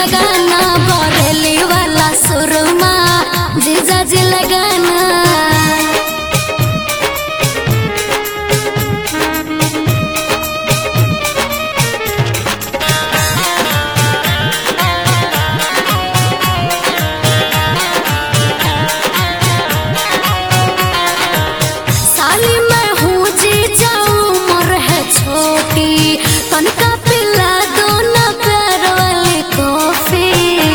लगाना बरेली वाला सुरमा जीजा जी लगाना साली मैं हूँ जी जाऊँ उम्र है छोटी तनका पिला दो ना प्यार वाली कॉफी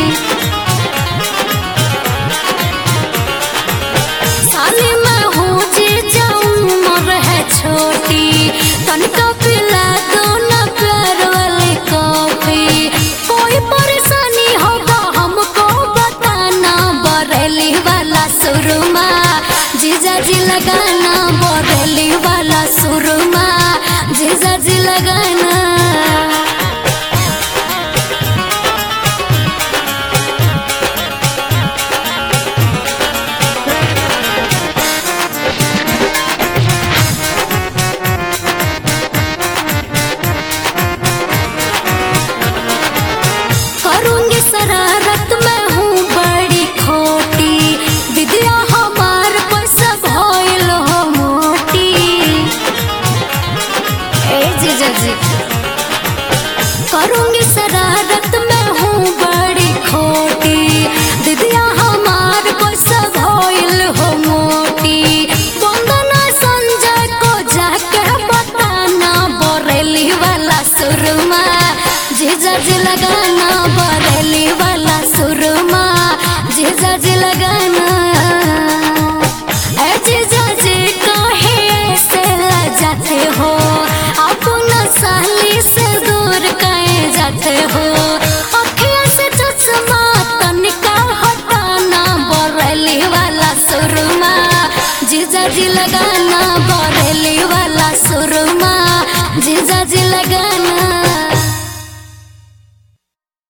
साली मैं हूँ जी जाऊँ उम्र है छोटी तनका पिला दो ना प्यार वाली कॉफी कोई परेशानी होगा हमको बताना बरेली वाला सुरमा जीजा जी लगाना बरेली वाला सुरमा जीजा जी लगाना करूंगी शरारत मैं हूँ बड़ी खोटी विद्या हमार पैसा भइल हो मोटी ए जीजा जी करूंगी शरारत मैं हूँ बड़ी खोटी विद्या हमार पैसा भइल हो मोटी वंदना संजय को जाके बताना बरेली वाला सुरमा जीजा जी लगाना बरेली वाला सुरमा जीजा जी लगाना ए जीजा जी काहे ऐसे जाते हो अपना साली से दूर काहे जाते हो अखियों से चश्मा तनिका हटाना बरेली वाला सुरमा जीजा जी लगाना बरेली वाला सुरमा